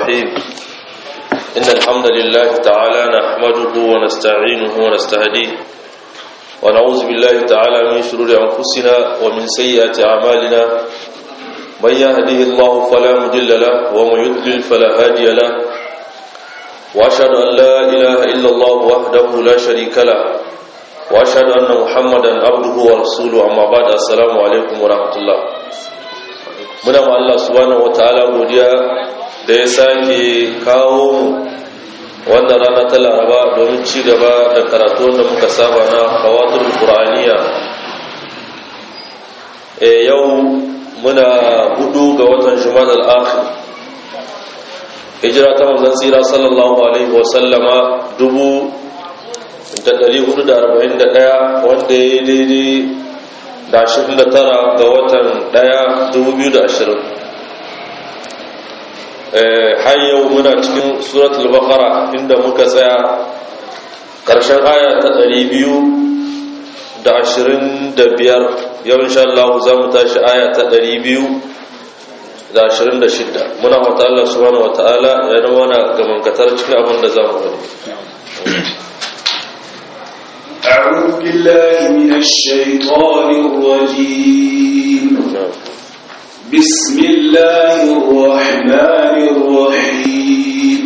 الرحيم إن الحمد لله تعالى نحمده ونستعينه ونستهديه ونعوذ بالله تعالى من شرور أنفسنا ومن سيئات أعمالنا من يهده الله فلا مضل له ومن يضلل فلا هادي له وأشهد أن لا إله إلا الله وحده لا شريك له وأشهد أن محمدا عبده ورسوله أما بعد السلام عليكم ورحمة الله muna ma Allah subhanahu wataala godiya da ya sake kawo mu wannan rana ta Laraba domin ci gaba da karatu wanda muka saba na kawatul Qur'aniya eh yau muna hudu ga watan Jumadal Akhir hijira ta manzon tsira sallallahu alaihi wa sallama dubu da ɗari hudu da arba'in da ɗaya wanda ya daidai da ashirin da tara ga watan ɗaya dubu biyu da ashirin har yau muna cikin suratul baqara inda muka tsaya ƙarshen aya ta ɗari biyu da ashirin da biyar yau insha Allah za mu tashi aya ta ɗari biyu da ashirin da shidda muna wata Allah subhanahu wa ta'ala ya zama na gamankatar cikin abin da za mu gani أعوذ بالله من الشيطان الرجيم بسم الله الرحمن الرحيم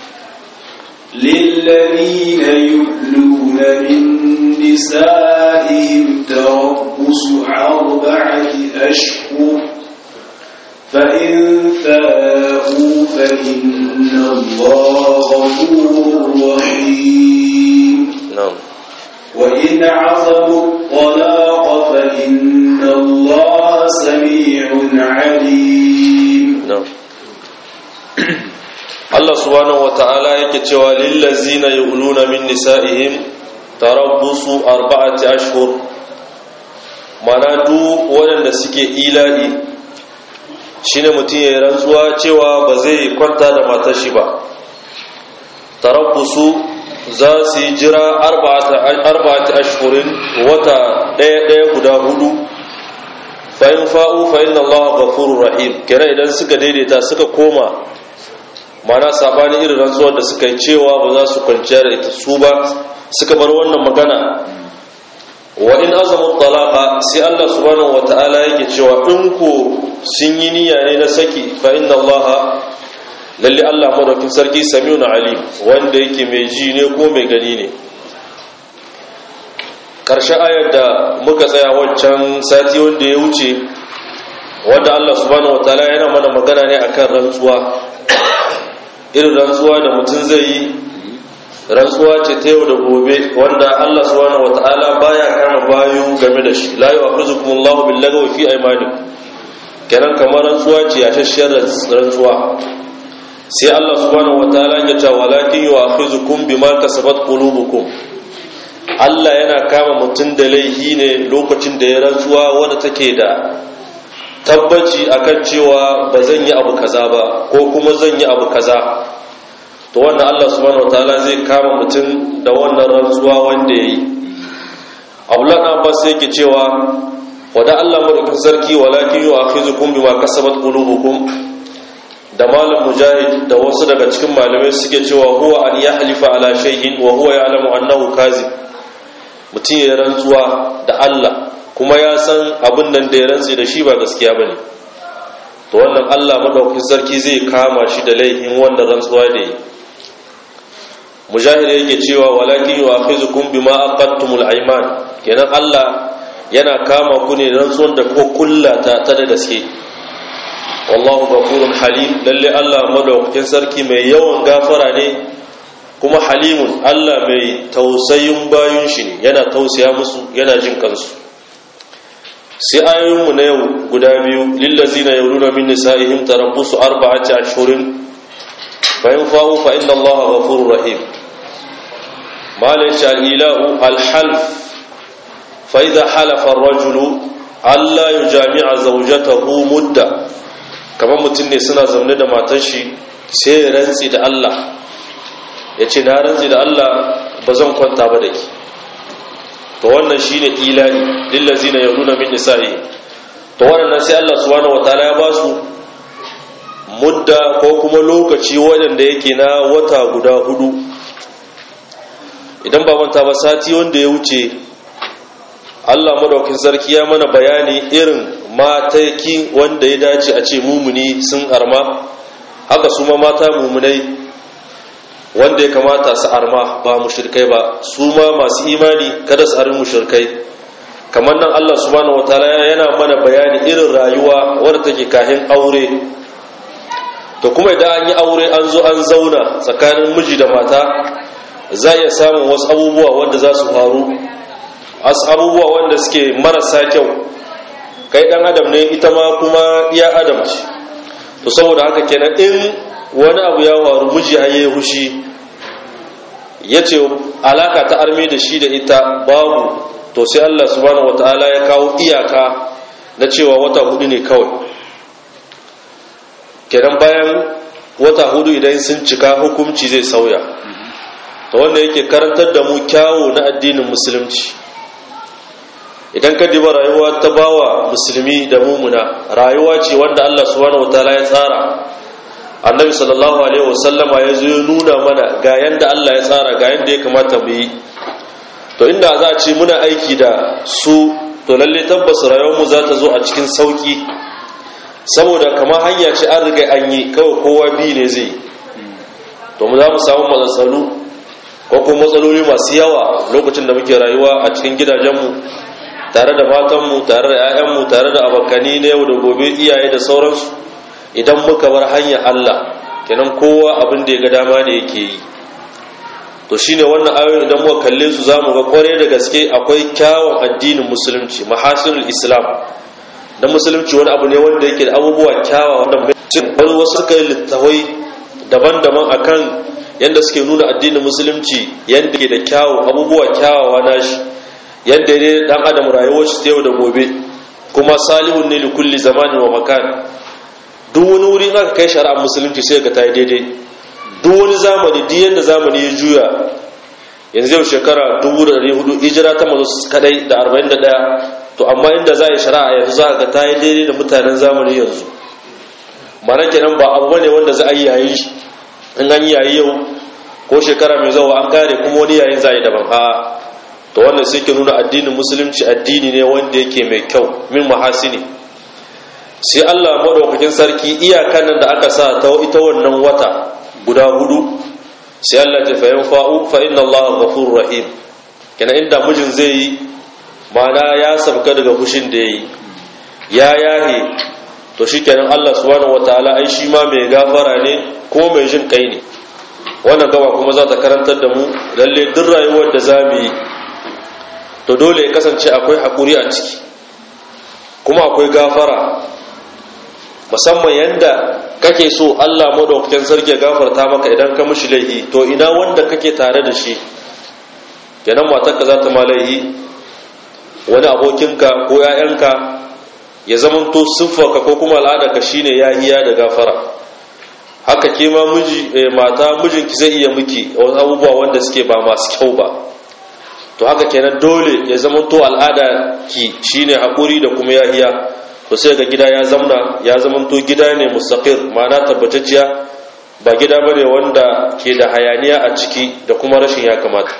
للذين يؤلون من نسائهم تربص أربعة أشهر فإن فاءوا فإن الله غفور رحيم نعم وإن عزموا الطلاق فإن الله سميع عليم نعم Allah subhanahu wata'ala yake cewa lillazina yuluna min nisa'ihim tarabbusu arba'ati ashhur mana duk waɗanda suke ila'i shine mutum ya rantsuwa cewa ba zai kwanta da matar shi ba tarabbusu za su yi jira arba'ati ashhurin wata ɗaya ɗaya guda hudu fa'in fa'u fa'in Allah gafurur rahim kira idan suka daidaita suka koma mana sabani irin rantsuwar da suka yi cewa ba za su kwanciya da ita su ba suka bar wannan magana wa in azamu talaqa sai Allah subhanahu wata'ala yake cewa in ko sun yi niyya ne na saki fa inna Allah lalle Allah madaukin sarki samiun alim wanda yake mai ji ne ko mai gani ne karshe ayar da muka tsaya wancan sati wanda ya wuce wanda Allah subhanahu wataala yana mana magana ne akan rantsuwa irin rantsuwa da mutum zai yi rantsuwa ce ta yau da gobe wanda Allah subhanahu wataala baya kama bayu game da shi la yu'akhizukumullahu bil-lagwi fi aymanikum kenan kamar rantsuwa ce a shashiyar rantsuwa sai Allah subhanahu wataala ya ce walakin yu'akhizukum bima kasabat qulubukum Allah yana kama mutum da laihi ne lokacin da ya rantsuwa wanda take da tabbaci akan cewa ba zan yi abu kaza ba ko kuma zan yi abu kaza to wannan Allah subhanahu wataala zai kama mutum da wannan rantsuwa wanda yayi Abdullah Abbas yake cewa wada Allah madaukakin sarki walakin yu'akhizukum bima kasabat qulubukum da malam mujahid da wasu daga cikin malamai suke cewa huwa an yahlifa ala shay'in wa huwa ya'lamu annahu kazib mutum ya rantsuwa da Allah kuma ya san abin nan da ya rantsi da shi ba gaskiya bane to wannan Allah madaukakin sarki zai kama shi da laifin wannan rantsuwa da yi mujahid yake cewa walakin yu'akhizukum bima aqadtumul ayman kenan Allah yana kama ku ne rantsuwan da ko kullata ta da gaske wallahu ghafurun halim lalle Allah madaukakin sarki mai yawan gafara ne kuma halimun Allah mai tausayin bayun shi ne yana tausaya musu yana jin kansu sai ayoyin mu na yau guda biyu lillazina yawluna min nisaihim tarabbusu arba'ati ashhurin fa in fa'u fa inna Allah ghafurur rahim malai al-ilahu al-half fa idha halafa ar-rajulu alla yujami'a zawjatahu mudda kamar mutum ne suna zaune da matan shi sai ya rantsi da Allah ya ce na rantsi da Allah ba zan kwanta ba da ki to wannan shi ne ilahi lillazi na yau nuna min nisa'i to wannan sai Allah subhanahu wataala ya ba su mudda ko kuma lokaci waɗanda yake na wata guda hudu idan ba manta ba sati wanda ya wuce Allah madaukin sarki ya mana bayani irin mataki wanda ya dace a ce mumuni sun arma haka su ma mata mumunai wanda ya kamata su arma ba mushrikai ba su ma masu imani kada su arin mushrikai kamar nan Allah subhanahu wataala yana mana bayani irin rayuwa wadda take kahin aure to kuma idan an yi aure an zo an zauna tsakanin miji da mata za iya samun wasu abubuwa wanda za su faru wasu abubuwa wanda suke marasa kyau kai dan adam ne ita ma kuma iya adam ce to saboda haka kenan in wani abu ya faru miji har yayi hushi ya ce alaka ta arme da shi da ita babu to sai Allah subhanahu wataala ya kawo iyaka na cewa wata hudu ne kawai kenan bayan wata hudu idan sun cika hukunci zai sauya to wanda yake karantar da mu kyawu na addinin musulunci idan ka diba rayuwa ta bawa musulmi da mumuna rayuwa ce wanda Allah subhanahu wataala ya tsara annabi sallallahu alaihi wasallama ya zo ya nuna mana ga yanda Allah ya tsara ga yanda ya kamata mu yi to inda za a ce muna aiki da su to lalle tabbas rayuwar mu za ta zo a cikin sauki saboda kamar hanya ce an riga an yi kawai kowa bi ne zai to mu za mu samu matsatsalu ko kuma matsaloli masu yawa lokacin da muke rayuwa a cikin gidajenmu tare da matanmu tare da 'ya'yanmu tare da abokani na yau da gobe iyaye da sauransu idan muka bar hanyar Allah kenan kowa abin da ya ga dama ne yake yi to shine wannan ayoyin idan muka kalle su zamu ga kware da gaske akwai kyawun addinin musulunci mahasinul islam na musulunci wani abu ne wanda yake da abubuwa kyawawa wanda wani wasu suka yi littawai daban-daban akan yadda suke nuna addinin musulunci yadda ke da kyawu abubuwa kyawawa nashi yadda ne dan adam rayuwar shi yau da gobe kuma salihun ne likulli zamanin wa makan duk wani wuri aka kai shari'ar musulunci sai ga ta yi daidai duk wani zamani duk yadda zamani ya juya yanzu yau shekara 1400 hijira ta mazo kadai da 41 to amma inda za a yi shari'a yanzu za ga ta yi daidai da mutanen zamani yanzu mana kenan ba abu bane wanda za a yi yayi shi in an yi yayi yau ko shekara mai zawa an kare kuma wani yayin za a yi daban a to wannan sai ke nuna addinin musulunci addini ne wanda yake mai kyau min mahasini sai Allah madaukakin sarki iyakan nan da aka sa ta ita wannan wata guda hudu sai Allah ta fa'in fa'u fa inna Allah ghafurur rahim kana inda mijin zai yi mana ya sabka daga fushin da yayi ya yahe to shikenan Allah subhanahu wataala ai shi ma mai gafara ne ko mai jin kai ne wannan gaba kuma za ta karantar da mu lalle duk rayuwar da zamu yi to dole ya kasance akwai hakuri a ciki kuma akwai gafara musamman yanda kake so Allah madaukakin sarki ya gafarta maka idan ka mishi laihi to ina wanda kake tare da shi kenan matarka za ta ma laihi wani abokinka ko ‘ya'yanka ya zamanto siffarka ko kuma al'adarka shine yahiya da gafara haka ke ma miji mata mijinki zai iya miki wasu abubuwa wanda suke ba masu kyau ba to haka kenan dole ya zamanto al'ada ki shine haƙuri da kuma yahiya to sai ga gida ya zamna ya zamanto gida ne mustaqir ma'ana tabbatacciya ba gida bane wanda ke da hayaniya a ciki da kuma rashin ya kamata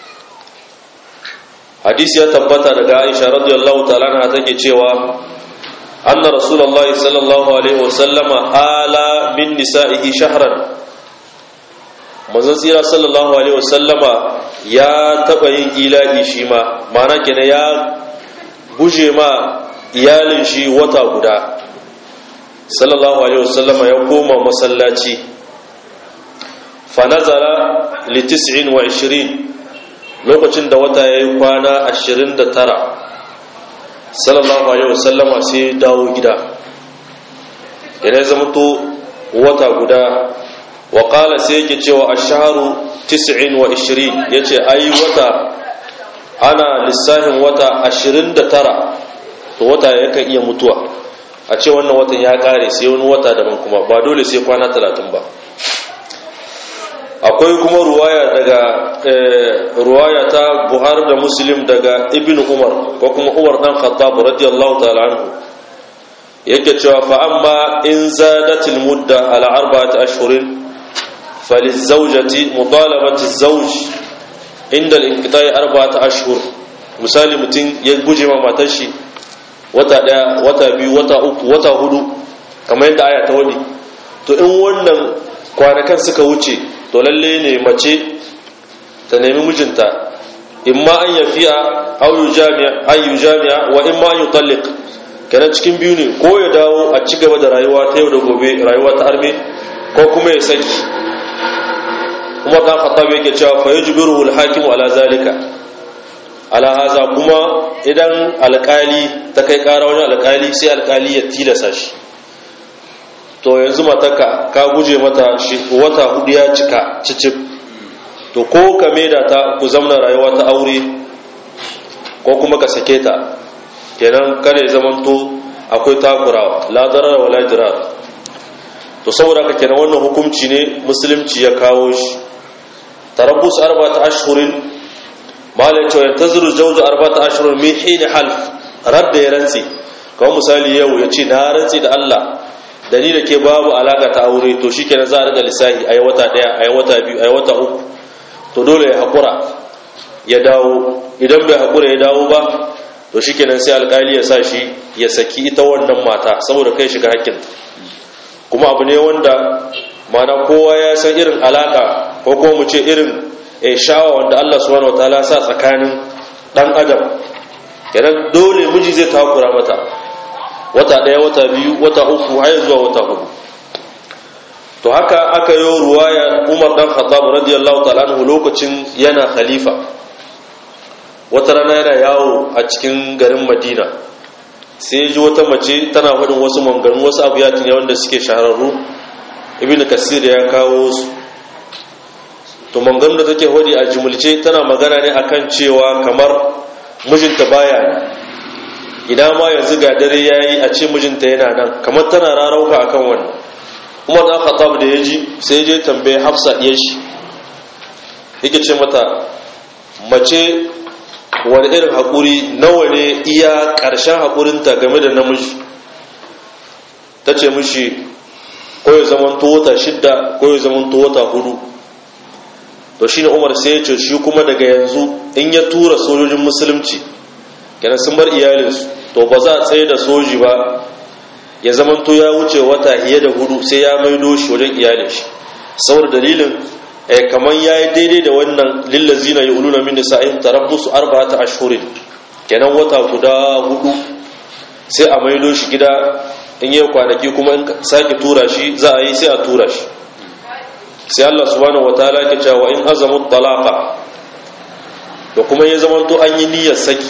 hadisi ya tabbata daga Aisha radiyallahu ta'ala anha take cewa anna rasulullah sallallahu alaihi wasallama ala min nisa'ihi shahran manzon tsira sallallahu alaihi wasallama ya taba yin ilahi shi ma ma'ana kenan ya guje ma iyalin shi wata guda sallallahu alaihi wasallama ya koma masallaci fa nazara li 29 lokacin da wata ya yi kwana 29 sallallahu alaihi wasallama sai dawo gida yana ya zama to wata guda wa kala sai yake cewa a shaharu 29 ya ce ayi wata ana lissafin wata 29 to wata yakan iya mutuwa a ce wannan watan ya kare sai wani wata daban kuma ba dole sai kwana 30 ba akwai kuma ruwaya daga ruwaya ta buhari da muslim daga ibn umar ko kuma umar dan khattab radiyallahu ta'ala anhu yake cewa fa amma in zadatil mudda ala arba'ati ashhurin falizawjati mutalabati zawj inda al-inqita'i arba'ati ashhur misali mutum ya guje ma matar shi wata daya wata biyu wata uku wata hudu kamar yadda aya ta wani to in wannan kwanakan suka wuce to lalle ne mace ta nemi mijinta imma an yafiya aw yujami'a ay yujami'a wa imma an yutalliq kenan cikin biyu ne ko ya dawo a ci gaba da rayuwa ta yau da gobe rayuwa ta arme ko kuma ya saki kuma dan khattab yake cewa fa yujbiru al-hakim ala zalika ala haza kuma idan alkali ta kai kara wani alkali sai alkali ya tilasa shi to yanzu mataka ka guje mata shi wata hudu ya cika cicip to ko ka maida ta ku zamna rayuwa ta aure ko kuma ka sake ta kenan kada ya zamanto akwai takurawa la darar wala dirar to saboda ka kenan wannan hukunci ne musulunci ya kawo shi tarabbus arba'at ashhurin malai cewa yantaziru zawju arba'at ashhurin min hin half radda ya rantsi kawai misali yau ya ce na rantsi da Allah da ni da ke babu alaka ta aure to shikenan za a riga lissahi ayi wata daya ayi wata biyu ayi wata uku to dole ya hakura ya dawo idan bai hakura ya dawo ba to shikenan sai alkali ya sa shi ya saki ita wannan mata saboda kai shiga hakkin kuma abu ne wanda mana kowa ya san irin alaka ko kuma mu ce irin shawa wanda Allah subhanahu wataala sa tsakanin dan adam kenan dole miji zai takura mata wata daya wata biyu wata uku har zuwa wata hudu to haka aka yi ruwaya Umar dan Khattab radiyallahu ta'ala anhu lokacin yana khalifa wata rana yana yawo a cikin garin madina sai ji wata mace tana faɗin wasu manganu wasu abu ya ne wanda suke shahararru ibn kasir ya kawo su to manganu da take faɗi a jimulce tana magana ne akan cewa kamar mijinta baya idan ma yanzu ga dare yayi a ce mijinta yana nan kamar tana rarauka akan wannan umar dan khattab da ya ji sai je tambaye hafsa diyar shi yake ce mata mace wani irin haƙuri nawa ne iya ƙarshen haƙurinta game da namiji ta ce mishi ko ya zaman wata shidda ko ya zaman wata hudu to shine umar sai ya ce shi kuma daga yanzu in ya tura sojojin musulunci yana sun bar iyalinsu to ba za a tsaye da soji ba ya zaman to ya wuce wata hiye da hudu sai ya maido shi wajen iyalin shi saboda dalilin kamar ya yi daidai da wannan lillazina ya uluna min nisa'ihim tarabbusu arba'ata ashhurin kenan wata guda hudu sai a maido shi gida in yi kwanaki kuma in sake tura shi za a yi sai a tura shi sai Allah subhanahu wataala ke cewa in azamu talaqa da kuma ya zama to an yi niyyar saki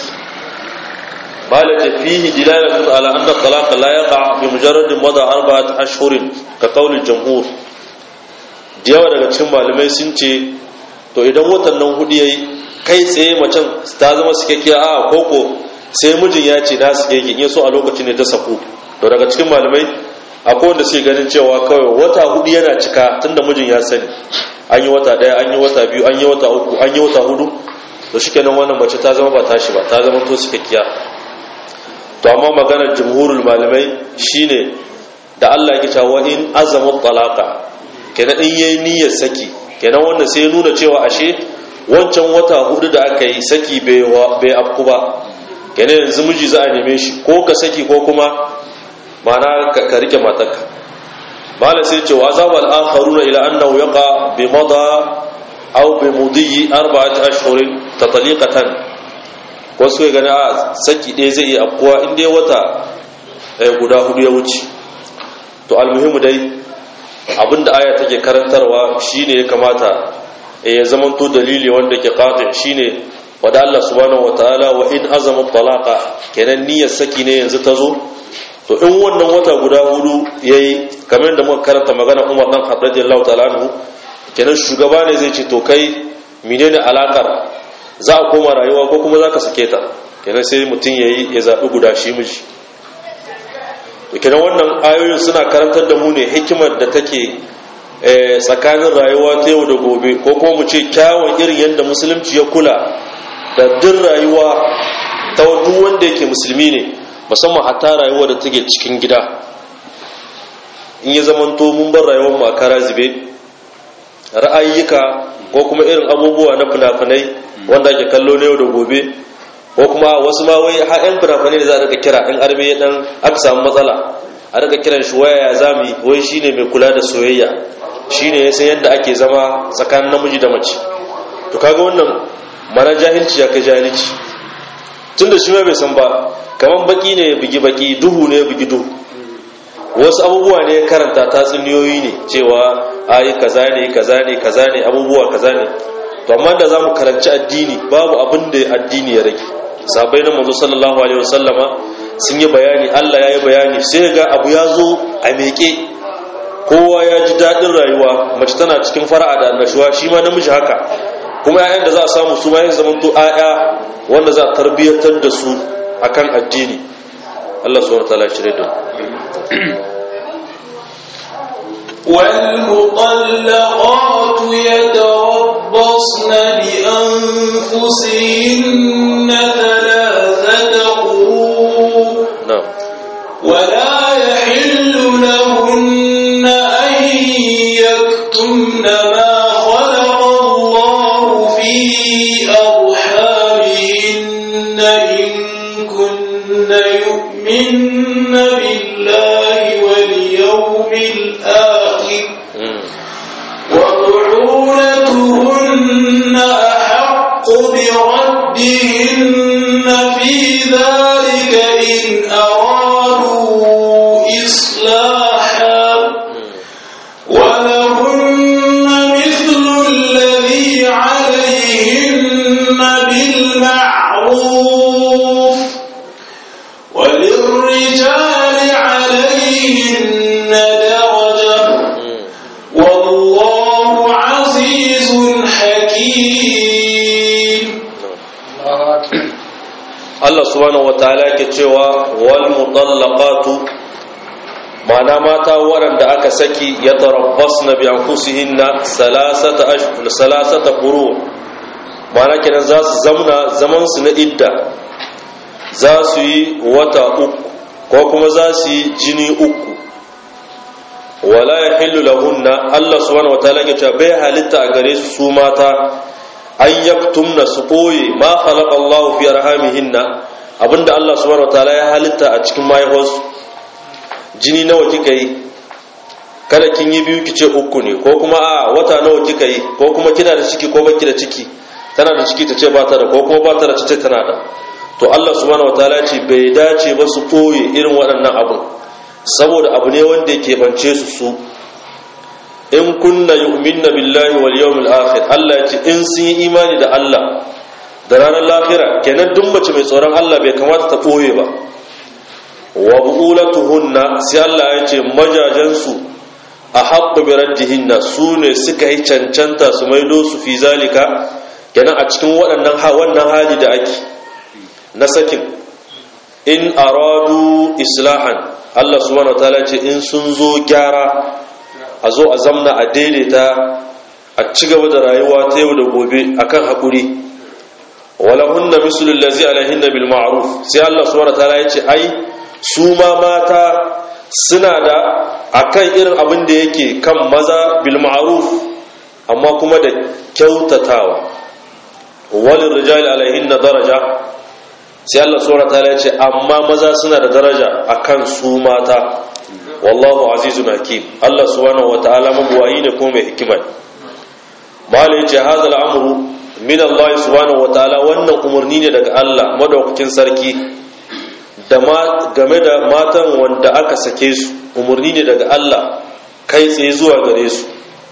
malaka fihi dilalatu ala anna talaqa la yaqa bi mujarrad madha arba'at ashhurin ka qawli jamhur da yawa daga cikin malamai sun ce to idan watan nan hudu yayi kai tsaye macen ta zama sikakkiya a koko sai mijin ya ce na suke in so a lokacin ne ta saku to daga cikin malamai akwai wanda suke ganin cewa kawai wata hudu yana cika tunda mijin ya sani an yi wata daya an yi wata biyu an yi wata uku an yi wata hudu to shikenan wannan mace ta zama ba tashi ba ta zama to sikakkiya to amma maganar jumhurul malamai shine da Allah ya cewa in azamu talaqa kenan in yayi niyyar saki kenan wanda sai ya nuna cewa ashe wancan wata hudu da aka yi saki bai bai afku ba kenan yanzu miji za a neme shi ko ka saki ko kuma mana ka rike matarka mala sai ce wa azaba al-akharuna ila annahu yaqa bi mada aw bi mudi arba'ati ashhurin tatliqatan wasu ya gani a saki ɗaya zai yi afkuwa in dai wata guda hudu ya wuce to almuhimu dai abinda aya take karantarwa shine ya kamata ya zamanto dalili wanda ke qati shine wada Allah subhanahu wataala wa in azama talaqa kenan niyyar saki ne yanzu ta zo to in wannan wata guda hudu yayi kamar da muka karanta magana Umar dan Khattab radiyallahu ta'ala anhu kenan shugaba ne zai ce to kai menene alakar za a koma rayuwa ko kuma zaka sake ta kenan sai mutum yayi ya zabi guda shi miji to kenan wannan ayoyin suna karantar da mu ne hikimar da take tsakanin rayuwa ta yau da gobe ko kuma mu ce kyawun irin yadda musulunci ya kula da duk rayuwa ta duk wanda yake musulmi ne musamman hatta rayuwar da take cikin gida in ya zamanto mun bar rayuwar mu a kara zube ra'ayyuka ko kuma irin abubuwa na fina-finai wanda ake kallo na yau da gobe ko kuma wasu ma wai har yan fina-finai da za a rika kira in arme ya dan aka samu matsala a rika kiran shi waya ya zami wai shine mai kula da soyayya shine ya san yadda ake zama tsakanin namiji da mace to kaga wannan mana jahilci ya kai jahilci tunda shi ma bai san ba kaman baki ne ya bugi baki duhu ne ya bugi duhu wasu abubuwa ne ya karanta tatsuniyoyi ne cewa ayi kaza ne kaza ne kaza ne abubuwa kaza ne to amma da zamu karanci addini babu abin da addini ya rage sabai na manzo sallallahu alaihi wasallama sun yi bayani Allah ya yi bayani sai ga abu ya zo a meke kowa ya ji daɗin rayuwa mace tana cikin fara'a da annashuwa shi ma namiji haka kuma 'ya'yan da za a samu su ma yin zamanto 'ya'ya wanda za a tarbiyyantar da su akan addini Allah subhanahu wa ta'ala shirye da والمطلقات يتربصن بأنفسهن ثلاثة قروء na'am ولا يحل لهن أن يكتمن ما خلق الله في أرحامهن إن كن يؤمن بالله واليوم الآخر Mm. وبعولتهن أحق بردهن في ذلك إن أرادوا إصلاحا ولهن مثل الذي عليهن بالمعروف وللرجال عليهن درجة Mm. والله عزيز حكيم Allah subhanahu wataala yake cewa wal mutallaqatu ma'ana mata waɗanda aka saki ya tarabbasna bi anfusihinna salasata ashhur salasata quru ma'ana kenan za su zamna zaman su na idda za su yi wata uku ko kuma za su yi jini uku wala yahillu lahunna Allah subhanahu wataala yake cewa bai halitta a gare su su mata an yaktumna su ɓoye ma khalaqa Allah fi arhamihinna abinda Allah subhanahu wataala ya halitta a cikin mahaifarsu jini nawa kika yi kada kin yi biyu kice uku ne ko kuma a wata nawa kika yi ko kuma kina da ciki ko baki da ciki tana da ciki ta ce ba ta da ko kuma ba ta da ce tana da to Allah subhanahu wataala ya ce bai dace ba su ɓoye irin waɗannan abun saboda abu ne wanda yake bance su su in kunna yu'minna billahi wal yawmil akhir Allah ya ce in sun yi imani da Allah da ranar lahira kenan duk mace mai tsoron Allah bai kamata ta boye ba wa bu'ulatuhunna sai Allah ya ce majajansu a haqqu bi raddihinna su ne suka yi cancanta su maido su fi zalika kenan a cikin waɗannan ha wannan hali da ake na sakin in aradu islahan Allah subhanahu wataala ya ce in sun zo gyara a zo a zamna a daidaita a ci gaba da rayuwa ta yau da gobe akan haƙuri wala hunna mislul lazi alaihinna bil ma'ruf sai Allah subhanahu wataala ya ce ai su ma mata suna da akan irin abin da yake kan maza bil ma'ruf amma kuma da kyautatawa walil rijali alaihinna daraja sai Allah subhanahu wataala ya ce amma maza suna da daraja akan su mata wallahu azizun hakim Allah subhanahu wataala mabuwayi ne kuma mai hikima mala yace hadha al'amru min Allah subhanahu wataala wannan umarni ne daga Allah madaukakin sarki da ma game da matan wanda aka sake su umarni ne daga Allah kai tsaye zuwa gare su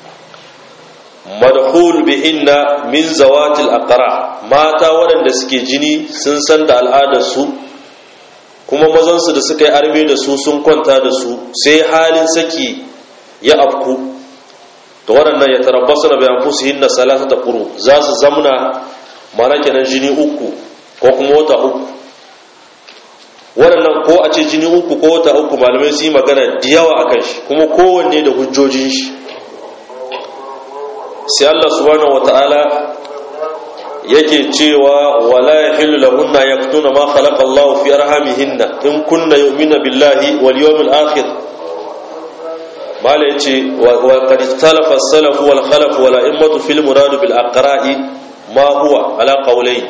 madhul bihinna min zawatil aqra mata waɗanda suke jini sun san da al'adar su kuma mazansu da suka yi arme da su sun kwanta da su sai halin saki ya afku to waɗannan ya tarabbasu na bayan fusu hinna salasa da ƙuru za su zamna mana kenan jini uku ko kuma wata uku waɗannan ko a ce jini uku ko wata uku malamai su yi magana da yawa a kan shi kuma kowanne da hujjojin shi sai Allah subhanahu wata'ala yake cewa wala yahillu lahunna yaktuna ma khalaqa Allahu fi arhamihinna in kunna yu'minu billahi wal yawmil akhir mala yace wa qad ikhtalafa as-salaf wal khalaf wal a'immatu fil murad bil aqra'i ma huwa ala qawlayn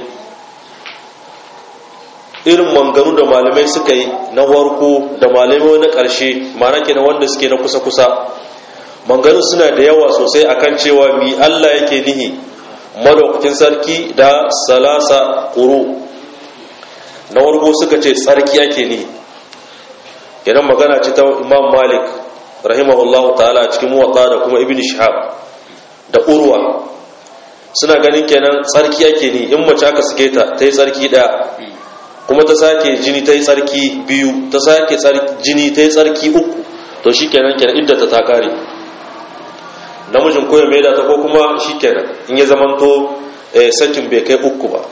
irin mangaru da malamai suka yi na warko da malamai na ƙarshe ma'ana kenan wanda suke na kusa-kusa mangaru suna da yawa sosai akan cewa mi Allah yake nihi madaukakin sarki da salasa ƙuru na warko suka ce sarki ake nihi kenan magana ce ta imam malik rahimahullah ta'ala cikin muwatta da kuma ibn shihab da urwa suna ganin kenan tsarki ake ni in mace aka suke ta ta yi tsarki ɗaya kuma ta sake jini ta yi tsarki biyu ta sake jini ta yi tsarki uku to shi kenan kenan idda ta ta kare namijin koya mai da ta ko kuma shi kenan in ya zamanto sakin bai kai uku ba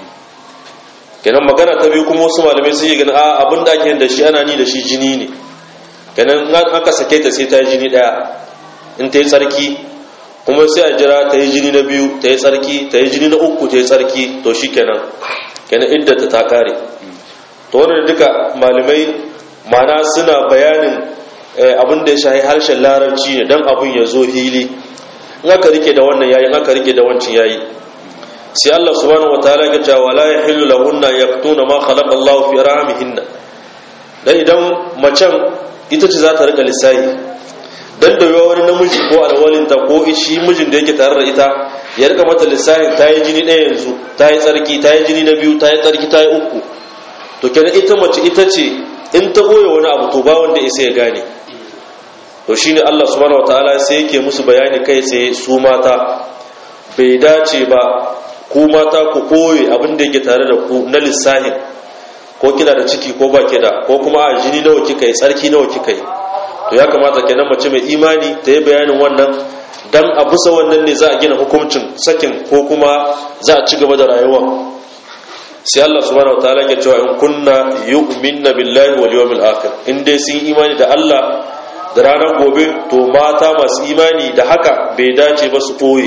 kenan magana ta biyu kuma wasu malamai sun yi gani a abin da ake da shi ana ni da shi jini ne kenan aka sake ta sai ta yi jini daya in ta yi tsarki kuma sai a jira ta yi jini na biyu ta yi tsarki ta yi jini na uku ta yi tsarki to shi kenan kenan idda ta ta kare to wannan duka malamai mana suna bayanin abin da ya shahi harshen larabci ne don abin ya zo hili in aka rike da wannan yayi in aka rike da wancan yayi sai Allah subhanahu wataala ya ce wala yahillu lahunna yaktuna ma khalaqa Allah fi rahmihinna dan idan macen ita ce za ta rika lissahi dan da wani namiji ko alwalinta ko shi mijin da yake tare da ita ya rika mata lissahin ta yi jini ɗaya yanzu ta yi tsarki ta yi jini na biyu ta yi tsarki ta yi uku to kenan ita mace ita ce in ta ɓoye wani abu to ba wanda isa ya gane to shine Allah subhanahu wataala sai yake musu bayani kai tsaye su mata bai dace ba ku mata ku koye abin da yake tare da ku na lissahin ko kina da ciki ko ba ki da ko kuma a jini nawa kika yi tsarki nawa kika yi to ya kamata kenan mace mai imani ta yi bayanin wannan dan a bisa wannan ne za a gina hukuncin sakin ko kuma za a ci gaba da rayuwa sai Allah subhanahu wataala ke cewa in kunna yu'minna billahi wal yawmil akhir in dai sun imani da Allah da ranar gobe to mata masu imani da haka bai dace ba su koyi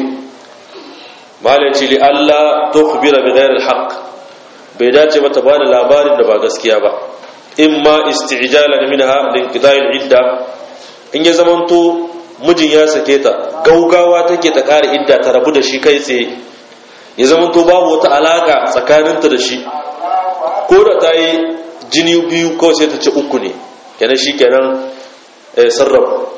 malai ce li Allah tukhbira bi ghairi al bai dace ba ta bada labarin da ba gaskiya ba imma isti'jalan minha linqida'il idda in ya zamanto mijin ya sake ta gaugawa take ta ƙara idda ta rabu da shi kai tsaye ya zamanto babu wata alaka tsakaninta da shi ko da ta yi jini biyu kawai sai ta ce uku ne kenan shi kenan sarrafa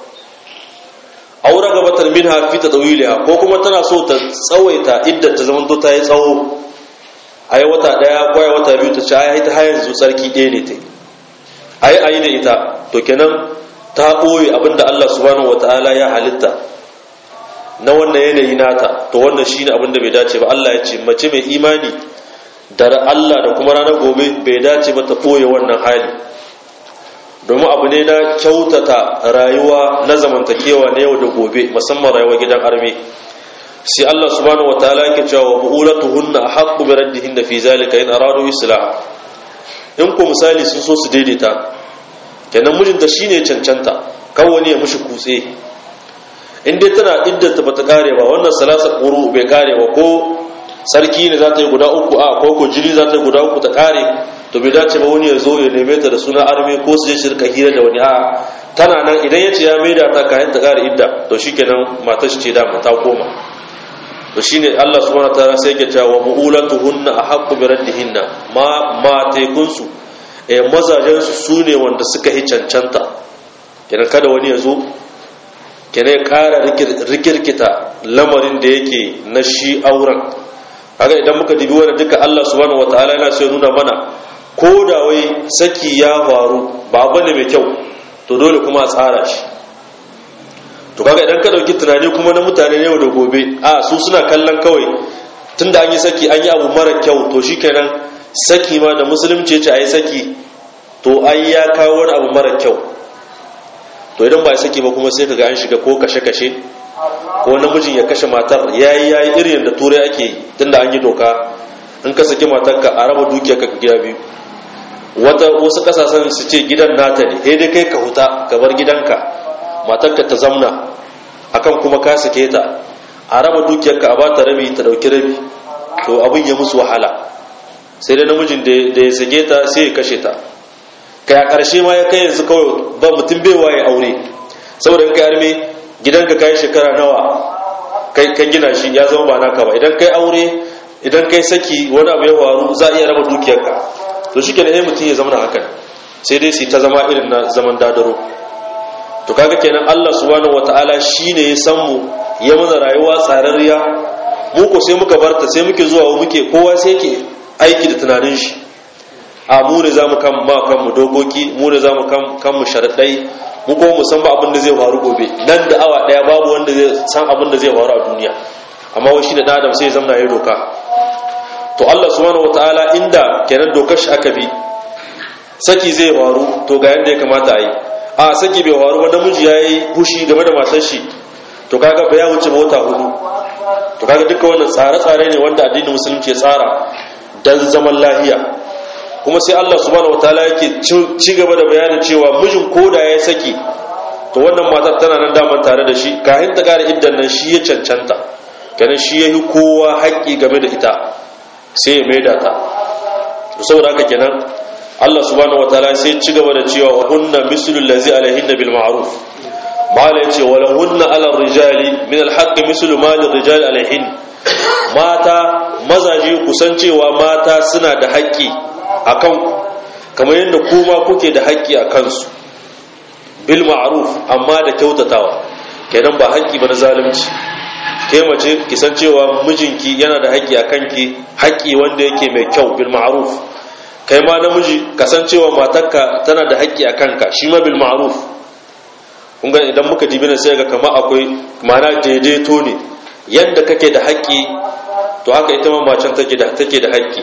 aure gabatar min hafi ta tsawiliya ko kuma tana so ta tsawaita idda ta zamanto ta yi tsawo a yi wata ɗaya ko wata biyu ta ce a yi ta hayan zu tsarki ɗaya ne ta yi a yi a yi da ita to kenan ta ɓoye abinda Allah subhanahu wata'ala ya halitta na wannan yanayi nata to wannan shine abinda bai dace ba Allah ya ce mace mai imani da Allah da kuma ranar gobe bai dace ba ta ɓoye wannan hali domin abu ne na kyautata rayuwa na zamantakewa na yau da gobe musamman rayuwar gidan arme sai Allah subhanahu wataala yake cewa wa bu'ulatuhunna ahqqu bi raddihinna fi zalika in aradu islah in ko misali sun so su daidaita kenan mijinta shine cancanta kawai ne ya mushi kutse in dai tana iddanta bata kare ba wannan salasa quru bai kare ba ko sarki ne za ta yi guda uku a ko ko jiri za ta yi guda uku ta kare to bai dace ba wani ya zo ya neme ta da suna arme ko su je shirka hira da wani a tana nan idan ya ce ya maida ta kayan ta kare idda to shikenan matar shi ce da ta koma to shine Allah subhanahu wataala sai yake cewa wa buulatuhunna ahqqu bi raddihinna ma ma tekunsu eh mazajen su sune wanda suka yi cancanta kenan kada wani ya zo kenan ya kara rikirkita lamarin da yake na shi auren haka idan muka dibi wani duka Allah subhanahu wataala yana sai nuna mana ko da wai saki ya faru ba abu ne mai kyau to dole kuma a tsara shi to kaga idan ka dauki tunani kuma na mutane ne yau da gobe a su suna kallon kawai tunda an yi saki an yi abu mara kyau to shikenan saki ma da musulunci ce a yi saki to ai ya kawo wani abu mara kyau to idan ba saki ba kuma sai kaga an shiga ko kashe-kashe ko namijin ya kashe matar yayi yayi irin da turai ake yi tunda an yi doka in ka saki matarka a raba dukiyarka ka gida biyu wata wasu kasashen su ce gidan nata ne sai dai kai ka huta ka bar gidanka matarka ta zamna akan kuma ka sake ta a raba dukiyarka a bata rabi ta dauki rabi to abin ya musu wahala sai da namijin da ya sake ta sai ya kashe ta kai a ƙarshe ma ya kai yanzu kawai ba mutum bai waye aure saboda in kai arme gidanka kai shekara nawa kai ka gina shi ya zama ba naka ba idan kai aure idan kai saki wani abu ya faru za a iya raba dukiyarka to shi kenan mutum ya zama na hakan sai dai su ta zama irin na zaman dadaro to kaga kenan Allah subhanahu wataala shine ya san mu ya mana rayuwa tsararriya mu ko sai muka barta sai muke zuwa muke kowa sai yake aiki da tunanin shi a mu ne zamu kan ma kan mu dokoki mu ne zamu kan kan mu sharadai mu ko mu san ba abin da zai faru gobe nan da awa daya babu wanda zai san abin da zai faru a duniya amma wai shi da adam sai ya zamna yayi doka to Allah subhanahu wataala inda kenan dokar shi aka bi saki zai faru to ga yanda ya kamata a yi a saki bai faru ba namiji ya yi hushi game da matar shi to kaga ba ya wuce mota hudu to kaga duka wannan tsare-tsare ne wanda addinin musulunci ya tsara dan zaman lahiya kuma sai Allah subhanahu wataala yake ci gaba da bayanin cewa mijin koda ya saki to wannan matar tana nan daman tare da shi kafin ta kare iddan nan shi ya cancanta kenan shi yayi kowa haƙƙi game da ita sai ya maida ta saboda haka kenan Allah subhanahu wataala sai ci gaba da cewa wa hunna mislul ladzi alaihinna bil ma'ruf mala yace wa lahunna ala rijali min al haqq mislu ma lil rijali alaihin mata mazaje kusan cewa mata suna da haƙƙi akan kamar yadda kuma kuke da haƙƙi a kansu bil ma'ruf amma da kyautatawa kenan ba haƙƙi ba na zalunci ke mace ki san cewa mijinki yana da haƙƙi a kanki haƙƙi wanda yake mai kyau bil ma'ruf kai ma namiji kasancewa matarka tana da haƙƙi a kanka shi ma bil ma'ruf kun ga idan muka dibi sai ga kama akwai mana daidaito ne yadda kake da haƙƙi to haka ita ma macen take da take da haƙƙi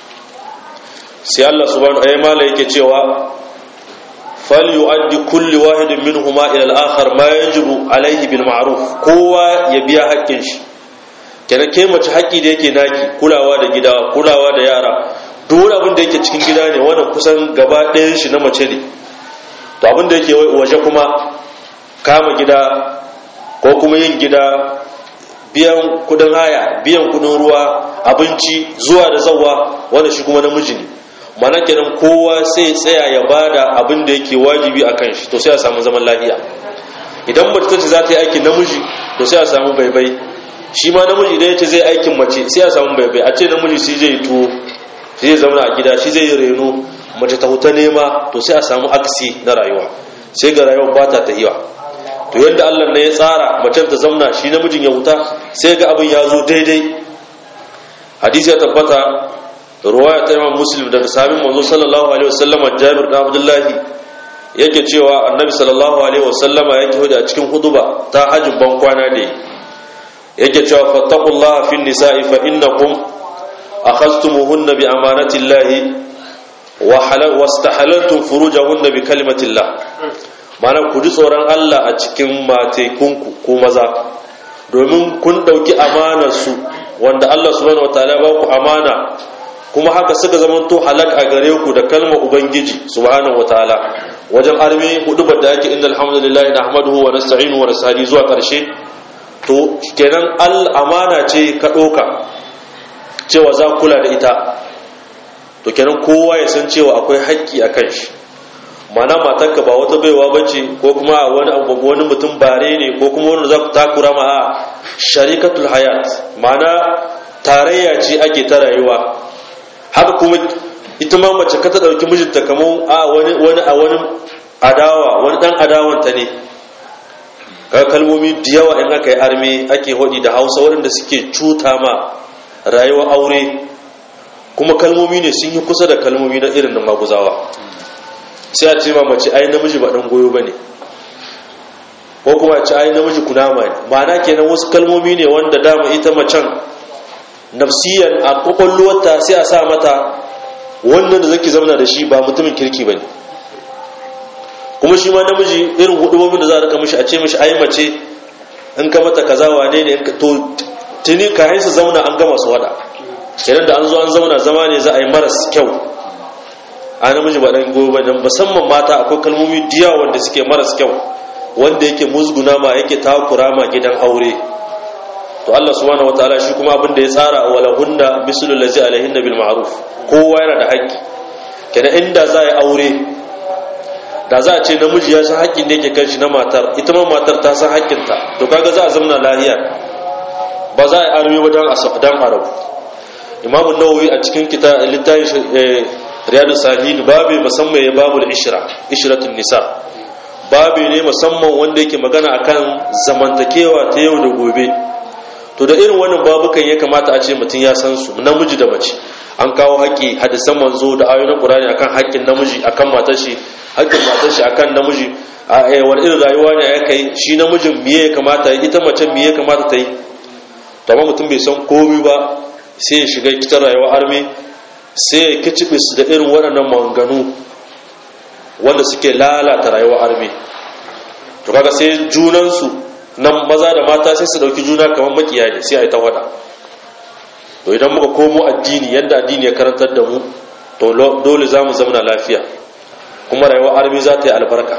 sai Allah subhanahu wa ta'ala yake cewa fal yu'addi kulli wahidin minhuma ila al-akhar ma yajibu alayhi bil ma'ruf kowa ya biya haƙƙin shi kenan ke mace haƙƙi da yake naki kulawa da gida kulawa da yara duk wani abin da yake cikin gida ne wannan kusan gaba ɗayan shi na mace ne to abin da yake waje kuma kama gida ko kuma yin gida biyan kudin haya biyan kudin ruwa abinci zuwa da zawa wanda shi kuma namiji ne mana kenan kowa sai tsaya ya bada abin da yake wajibi a kan shi to sai a samu zaman lafiya idan mace ta ce za ta yi aikin namiji to sai a samu baibai shi ma namiji idan ya ce zai aikin mace sai a samu baibai a ce namiji sai zai tuwo shi zai zama a gida shi zai yi reno mace ta huta nema to sai a samu aksi na rayuwa sai ga rayuwa ba ta tahiwa to yadda Allah ne ya tsara macen ta zamna shi namijin ya huta sai ga abin ya zo daidai hadisi ya tabbata ruwaya ta Imam Muslim daga sahabin manzo sallallahu alaihi wasallama Jabir da Abdullahi yake cewa Annabi sallallahu alaihi wasallama yake hudu a cikin huduba ta hajjin ban kwana ne yake cewa fattaqullaha fin nisa'i fa innakum أخذتموهن بأمانة الله واستحللتم فروجهن بكلمة الله mana ku ji tsoron Allah a cikin matekunku ko maza domin kun ɗauki amanarsu wanda Allah subhanahu wataala ba ku amana kuma haka suka zamanto halak a gare ku da kalmar ubangiji subhanahu wataala wajen armi hudubar da ake inda alhamdulillah nahmaduhu wa nasta'inu wa nasta'ini zuwa karshe to kenan al amana ce ka ɗauka cewa za kula da ita to kenan kowa ya san cewa akwai haƙƙi a kan shi mana matarka ba wata baiwa bace ko kuma wani wani mutum bare ne ko kuma wani za ku takura ma a sharikatul hayat mana tarayya ce ake ta rayuwa haka kuma ita ma mace ka ta ɗauki mijinta kamar a wani wani a wani adawa wani ɗan adawanta ne kaga kalmomi da yawa in aka yi arme ake hodi da hausa waɗanda suke cuta ma rayuwar aure kuma kalmomi ne sun yi kusa da kalmomi na irin na maguzawa sai a ce ma mace ai namiji ba dan goyo bane ko kuma ce ai namiji kunama ne ma'ana kenan wasu kalmomi ne wanda dama ita macen nafsiyan a kwakwalwarta sai a sa mata wannan da zaki zauna da shi ba mutumin kirki bane kuma shi ma namiji irin hudubobin da za a rika mishi a ce mishi ai mace in ka mata kaza wane ne to tuni ka haisu zauna an gama su wada kenan da an zo an zauna zama ne za a yi maras kyau a namiji ba dan gobe dan musamman mata akwai kalmomi diya wanda suke maras kyau wanda yake musguna ma yake takura ma gidan aure to Allah subhanahu wataala shi kuma abin da ya tsara wala hunna mislul ladzi alaihinna bil ma'ruf kowa yana da haƙƙi kenan inda za a yi aure da za a ce namiji ya san haƙƙin da yake kan shi na matar ita ma matar ta san haƙƙinta to kaga za a zamna lahiya ba za a yi arme ba dan dan arabu imamu nawawi a cikin kita littafin riyadu salihin babu musamman ya babu ishra ishratun nisa babu ne musamman wanda yake magana akan zamantakewa ta yau da gobe to da irin wannan babukan ya kamata a ce mutum ya san su namiji da mace an kawo haƙƙi hadisan manzo da ayoyin qur'ani akan haƙƙin namiji akan matar shi haƙƙin matar shi akan namiji a wani irin rayuwa ne ya kai shi namijin miye ya kamata yi ita mace miye ya kamata ta yi to amma mutum bai san komai ba sai ya shiga kitar rayuwar arme sai ya kicibe su da irin waɗannan maganganu wanda suke lalata rayuwar arme to kaga sai junansu nan maza da mata sai su dauki juna kamar makiya ne sai a yi ta wada to idan muka komo addini yadda addini ya karantar da mu to dole za mu zamana lafiya kuma rayuwar arme za ta yi albarka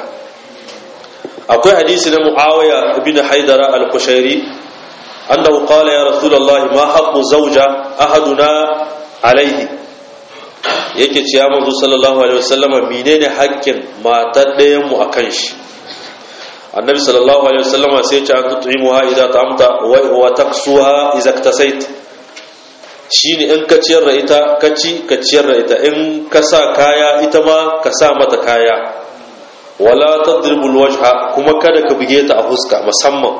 akwai hadisi na muawiya ibn haidara al-kushairi annahu qala ya rasulullahi ma haqqu zawja ahaduna alaihi yake ce ya manzo sallallahu alaihi wasallama menene haƙƙin matar ɗayan mu akan shi annabi sallallahu alaihi wasallama sai ya ce an tut'imuha idza ta'amta wa taksuha idza iktasait shine in ka ciyar da ita ka ci ka ciyar da ita in ka sa kaya ita ma ka sa mata kaya wala tadribul wajha kuma kada ka buge ta a fuska musamman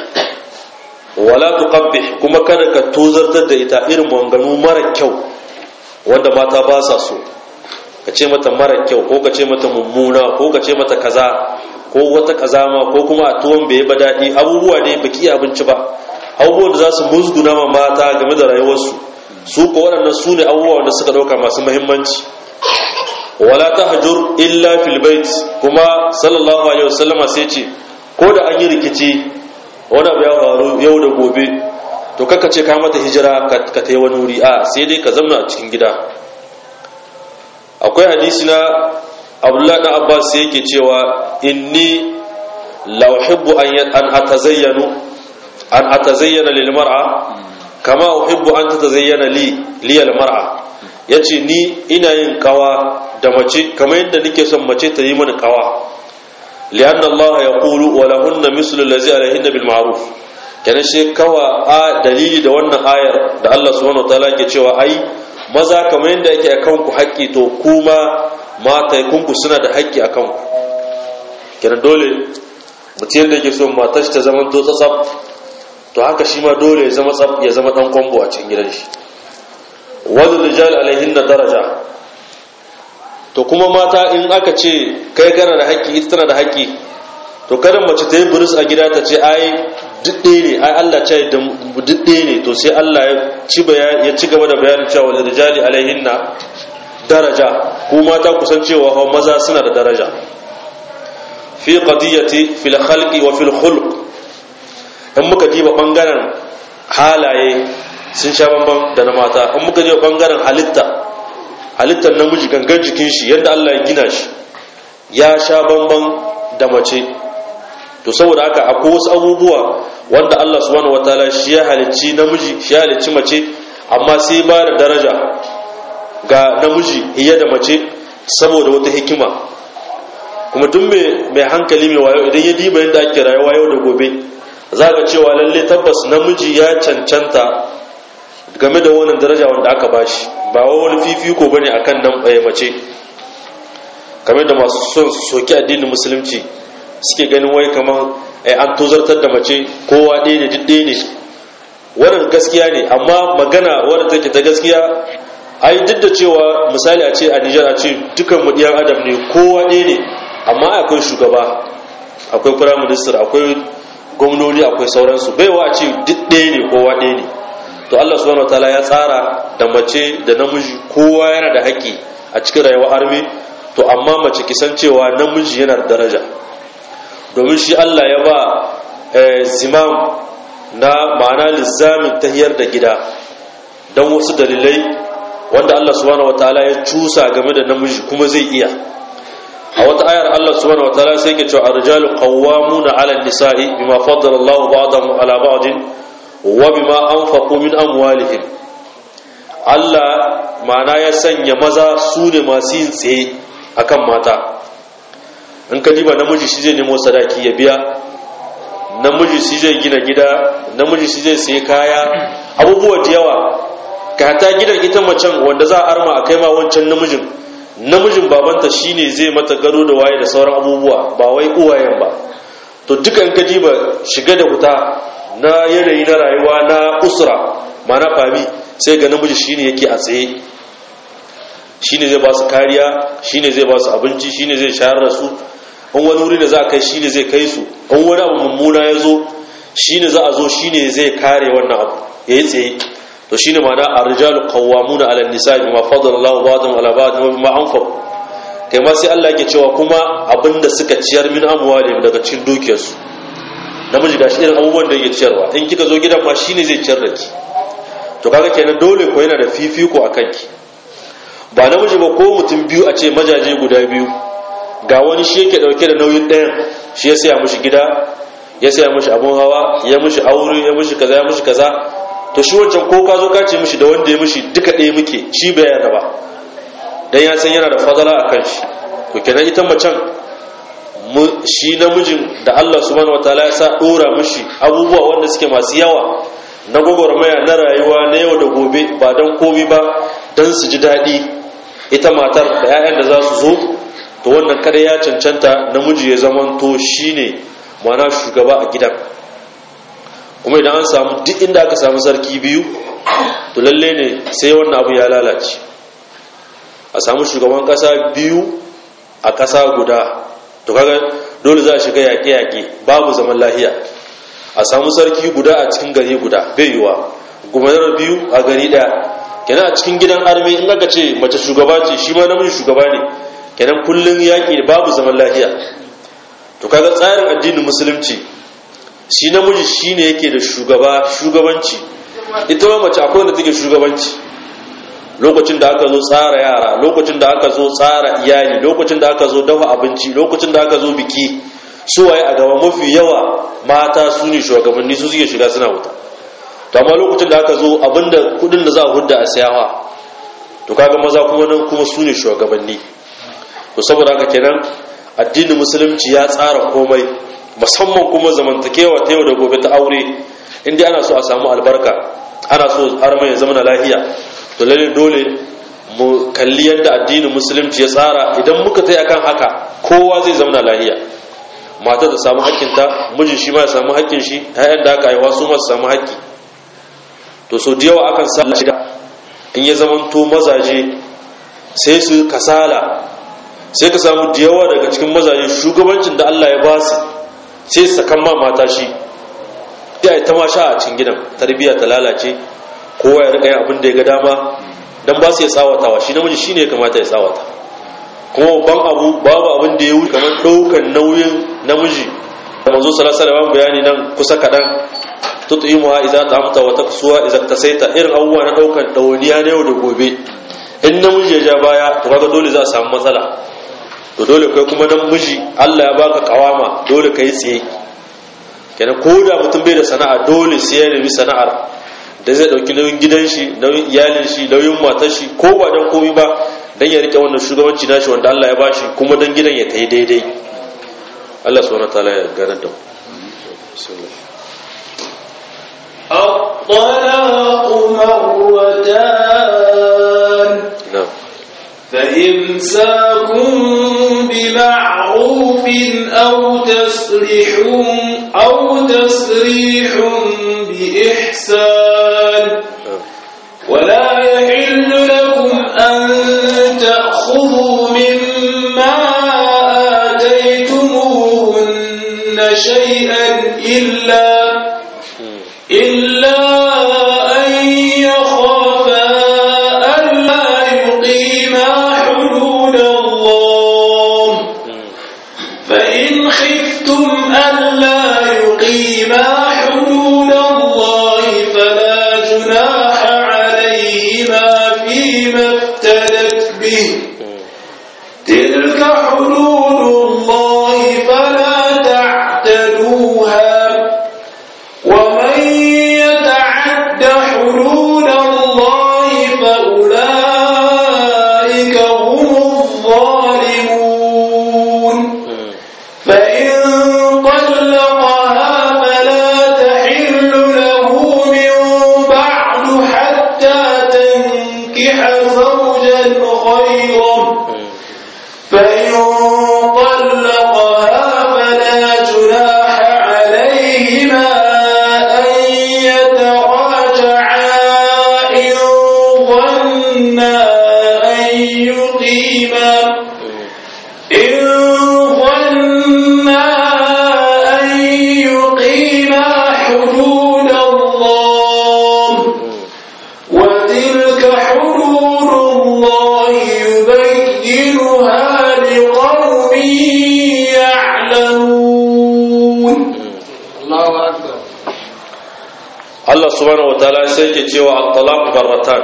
wala tuqabbih kuma kada ka tozartar da ita irin manganu mara kyau wanda mata ba sa so ka ce mata mara kyau ko ka ce mata mummuna ko ka ce mata kaza ko wata kazama ko kuma a tuwon bai ba daɗi abubuwa ne baki abinci ba abubuwan da za su musguna ma mata game da rayuwarsu su ko waɗannan su ne abubuwa da suka ɗauka masu muhimmanci wala ta hajur illa fil bait kuma sallallahu alaihi wasallama sai ce ko da an yi rikici wani abu ya faru yau da gobe to kaka ce ka mata hijira ka ta yi wani wuri a sai dai ka zamna a cikin gida akwai hadisi na abdullahi dan abbas sai yake cewa inni la uhibbu an atazayyanu an atazayyana lil mar'a kama uhibbu an tatazayyana li li al mar'a yace ni ina yin kawa da mace kamar yadda nake son mace ta yi mani kawa lian Allah yaqulu wa lahunna mislu allazi alayhinna bil ma'ruf kenan shi kawa a dalili da wannan ayar da Allah subhanahu wa ta'ala ke cewa ai maza kamar yadda yake akan ku haƙƙi to kuma mata kunku suna da haƙƙi a kanku kenan dole mutum yadda yake so matar shi ta zama to tsatsaf to haka shi ma dole ya zama tsaf ya zama dan kwambo a cikin gidan shi wadda rijal alaihin na daraja to kuma mata in aka ce kai kana da haƙƙi ita tana da haƙƙi to kada mace ta yi buris a gida ta ce ai dudde ne ai Allah ce da dudde ne to sai Allah ya ci ya ci gaba da bayanin cewa wal rijali alaihinna daraja ko mata kusan cewa hawa maza suna da daraja fi qadiyati fil khalqi wa fil khulq in muka diba bangaren halaye sun sha bamban da na mata in muka diba bangaren halitta halittar namiji gangan jikin shi yadda Allah ya gina shi ya sha bamban da mace to saboda haka akwai wasu abubuwa wanda Allah subhanahu wataala shi ya halicci namiji shi ya halicci mace amma sai ba da daraja ga namiji iya da mace saboda wata hikima kuma duk mai hankali mai wayo idan ya diba yadda ake rayuwa yau da gobe za ga cewa lalle tabbas namiji ya cancanta game da wannan daraja wanda aka bashi ba wani fifiko bane akan nan mace kamar da masu son su soki addinin musulunci suke ganin wai kamar an tozartar da mace kowa ɗaya ne duk ɗaya ne wannan gaskiya ne amma magana wadda take ta gaskiya ai duk da cewa misali a ce a Nijar a ce dukan mu ɗiyan adam ne kowa ɗaya ne amma akwai shugaba akwai prime minister akwai gwamnoni akwai sauransu baiwa a ce duk ɗaya ne kowa ɗaya ne to Allah subhanahu wataala ya tsara da mace da namiji kowa yana da haƙƙi a cikin rayuwar armi to amma mace kisan cewa namiji yana da daraja domin shi Allah ya ba zimam na ma'ana lissamin tahiyar da gida don wasu dalilai wanda Allah subhanahu wataala ya cusa game da namiji kuma zai iya a wata ayar Allah subhanahu wataala sai ke cewa arjalu qawwamuna 'ala an-nisa'i bima faddala Allahu ba'dahum 'ala ba'din wa bima anfaqu min amwalihim Allah ma'ana ya sanya maza su ne masu yin tsaye akan mata in ka diba namiji shi zai nemo sadaki ya biya namiji shi zai gina gida namiji shi zai sayi kaya abubuwa da yawa ka ta gidan ita macen wanda za a arma a kai ma wancan namijin namijin babanta shine zai mata gado da waye da sauran abubuwa ba wai uwayen ba to dukan ka diba shiga da huta na yanayi na rayuwa na usra mana fami sai ga namiji shine yake a tsaye shine zai ba su kariya shine zai ba su abinci shine zai shayar da su in wani wuri da za a kai shine zai kai su in wani abu mummuna ya zo shine za a zo shine zai kare wannan abu ya yi tsaye to shine ma'ana ar-rijalu qawwamuna 'ala an-nisa'i bima faddala Allahu ba'dahum 'ala ba'din wa bima anfaqu kai ma sai Allah yake cewa kuma abinda suka ciyar min amwalihim daga cikin dukiyarsu namiji gashi irin abubuwan da yake ciyarwa in kika zo gidan ma shine zai ciyar da ki to kaga kenan dole ko yana da fifiko akan ki ba namiji ba ko mutum biyu a ce majaje guda biyu ga wani shi yake dauke da nauyin ɗayan shi ya saya mishi gida ya saya mishi abun hawa ya mishi aure ya mishi kaza ya mishi kaza to shi wancan ko ka zo ka ce mishi da wanda ya mishi duka ɗaya muke shi bai yarda ba dan ya san yana da fadala a kan shi to kenan ita macen shi namijin da Allah subhanahu wataala ya sa dora mishi abubuwa wanda suke masu yawa na gwagwarmaya na rayuwa na yau da gobe ba dan komai ba dan su ji daɗi ita matar da 'ya'yan da za su zo to wannan kada ya cancanta namiji ya zamanto shine mana shugaba a gidan kuma idan an samu duk inda aka samu sarki biyu to lalle ne sai wannan abu ya lalace a samu shugaban kasa biyu a kasa guda to kaga dole za a shiga yaƙe-yaƙe babu zaman lahiya a samu sarki guda a cikin gari guda bai yiwa gumanar biyu a gari ɗaya kenan a cikin gidan armi in aka ce mace shugaba ce shi ma namiji shugaba ne kenan kullum yaƙi babu zaman lahiya to kaga tsarin addinin musulunci shi namiji shine yake da shugaba shugabanci ita ma mace akwai wanda take shugabanci lokacin da aka zo tsara yara lokacin da aka zo tsara iyali lokacin da aka zo dafa abinci lokacin da aka zo biki su waye a gaba mafi yawa mata su ne shugabanni su suke shiga suna wuta to amma lokacin da aka zo abinda kudin da za a hudda a siyawa to kaga maza kuma nan kuma su ne shugabanni to saboda haka kenan addinin musulunci ya tsara komai musamman kuma zamantakewa ta yau da gobe ta aure inda ana so a samu albarka ana so arma ya zama na lahiya to lalle dole mu kalli yadda addinin musulunci ya tsara idan muka tai akan haka kowa zai zama na lahiya mata ta samu hakkinta miji shi ma ya samu hakkin shi ƴaƴan da aka haifa su ma su samu hakki to so da yawa akan sa shida in ya zamanto mazaje sai su kasala sai ka samu da yawa daga cikin mazaje shugabancin da Allah ya ba su sai su sakan ma mata shi ya ta ma sha a cikin gidan tarbiyya ta lalace kowa ya rika yin abin da ya ga dama dan ba su ya tsawatawa shi namiji shine ya kamata ya tsawata kuma babban abu babu abin da ya wuce kamar daukan nauyin namiji da manzo sallallahu alaihi wasallam bayani nan kusa kadan tut'imuha idza ta'amta wa taksuha idza tasaita irin abubuwa na daukan dawaniya na yau da gobe in namiji ya ja baya to kaga dole za a samu matsala to dole kai kuma namiji Allah ya baka kawama dole kai tsaye kenan ko da mutum bai da sana'a dole sai ya nemi sana'ar da zai dauki nauyin gidan shi nauyin iyalin shi nauyin matar shi ko ba dan komai ba dan ya rike wannan shugabanci nashi wanda Allah ya bashi kuma dan gidan ya kai daidai Allah subhanahu wataala ya gane da mu الطلاق مرتان na'am فإمساكم بمعروف أو تسريح أو تسريح بإحسان na'am ولا يحل لكم أن تأخذوا مما آتيتموهن شيئا إلا إلا أن يخافا ألا يقيما حدود الله فإن خفتم ألا يقيما حدود الله فلا جناح عليهما فيما افتدت به تلك حدود الله فلا تعتدوها ومن يتعد subhanahu wataala sai ke cewa at-talaq barratan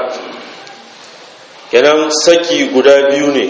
kenan saki guda biyu ne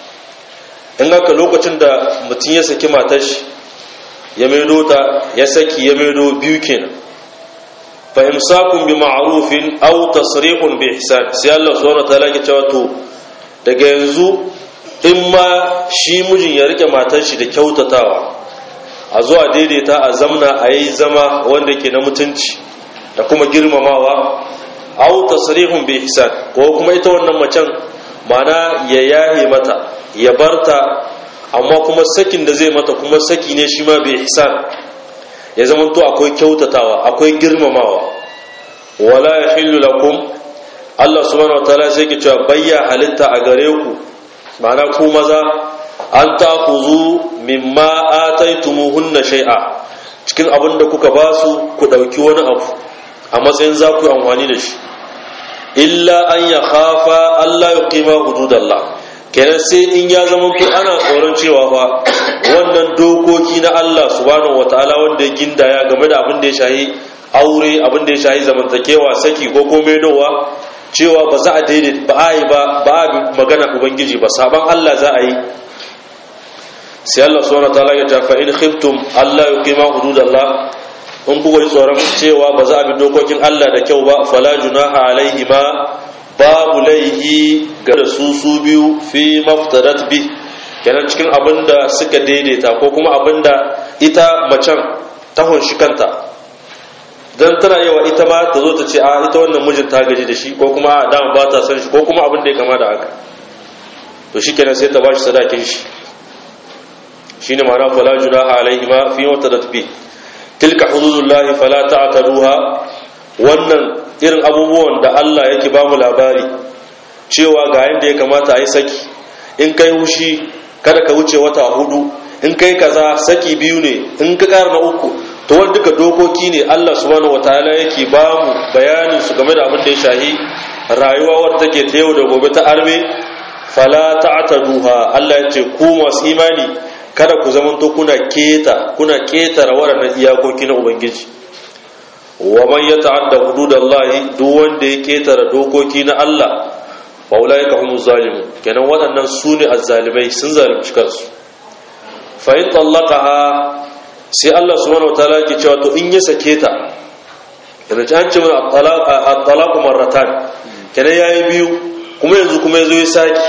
in haka lokacin da mutum ya saki matar shi ya maido ta ya saki ya maido biyu kenan fa imsakun bi ma'rufin aw tasrihun bi ihsan sai Allah subhanahu wataala ke cewa to daga yanzu in ma shi mijin ya rike matar shi da kyautatawa a zuwa daidaita a zamna a yi zama wanda ke na mutunci da kuma girmamawa aw tasrihun bi ihsan ko kuma ita wannan macen mana ya yahe mata ya barta amma kuma sakin da zai mata kuma saki ne shi ma bi ihsan ya zama to akwai kyautatawa akwai girmamawa wala yahillu lakum Allah subhanahu wataala sai ke cewa bayya halitta a gare ku ma'ana ku maza an takuzu mimma ataitumuhunna shay'a cikin abin da kuka ba su ku dauki wani abu a matsayin za ku yi amfani da shi illa an ya khafa Allah ya qima hududallah kenan sai in ya zama ku ana tsoron cewa fa wannan dokoki na Allah subhanahu wataala wanda ya gindaya game da abin da ya shahi aure abin da ya shahi zamantakewa saki ko komai dowa cewa ba za a daidai ba a yi ba ba a magana ubangiji ba saban Allah za a yi sai Allah subhanahu wataala ya ta fa in khiftum Allah yuqima hududallah in kuka ji tsoron cewa ba za a bi dokokin Allah da kyau ba fala junaha alaihi ma babu laihi ga da su su biyu fi maftarat bi kenan cikin abin da suka daidaita ko kuma abin da ita macen ta hunshi kanta don tana yawa ita ma ta zo ta ce a ita wannan mijin ta gaji da shi ko kuma a dama ba ta san shi ko kuma abin da ya kama da haka to shi kenan sai ta ba shi sadakin shi shine ma'ana fala junaha alaihi ma fi maftarat bi tilka hududullahi fala ta'taduha wannan irin abubuwan da Allah yake ba mu labari cewa ga yanda ya kamata a yi saki in kai hushi kada ka wuce wata hudu in kai kaza saki biyu ne in ka ƙara na uku to wani duka dokoki ne Allah subhanahu wataala yake ba mu bayanin su game da abin da ya shahi rayuwa wadda take ta yau da gobe ta arme fala ta'taduha Allah ya ce ku masu imani kada ku zamanto kuna keta kuna ketara waɗannan iyakoki na ubangiji wa man yata'adda hududallahi duk wanda ya ketara dokoki na Allah fa ulaika humuz zalimun kenan waɗannan su ne azzalimai sun zalunci kansu fa in tallaqaha sai Allah subhanahu wataala ke cewa to in ya sake ta yana ci an ce mana at-talaq marratan kenan yayi biyu kuma yanzu kuma yazo ya saki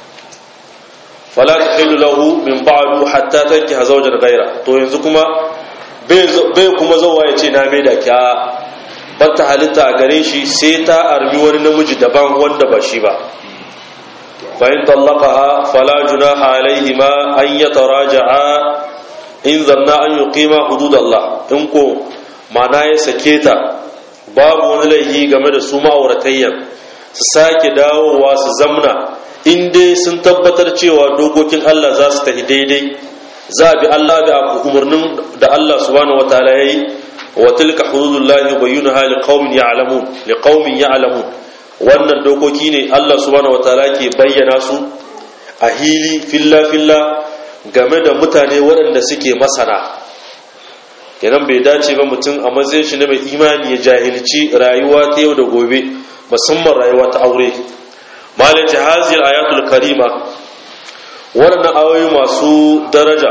fala tahillu lahu min ba'du hatta tankiha zawjan ghayra to yanzu kuma bai kuma zawa ya ce na mai da kya batta halitta a gare shi sai ta armi wani namiji daban wanda ba shi ba fa'in tallaqaha fala junaha alaihima an yataraja'a in zanna an yuqima hududallah in ko mana ya sake ta babu wani laifi game da su ma'auratayyan su sake dawowa su zamna in dai sun tabbatar cewa dokokin Allah za su tafi daidai za a bi Allah da umarnin da Allah subhanahu wataala yayi wa tilka hududullahi yubayyinaha liqaumin ya'lamun liqaumin ya'lamun wannan dokoki ne Allah subhanahu wataala ke bayyana su a hili filla filla game da mutane waɗanda suke masana kenan bai dace ba mutum a matsayin shi na mai imani ya jahilci rayuwa ta yau da gobe musamman rayuwa ta aure malaci hazil ayatul karima waɗannan ayoyi masu daraja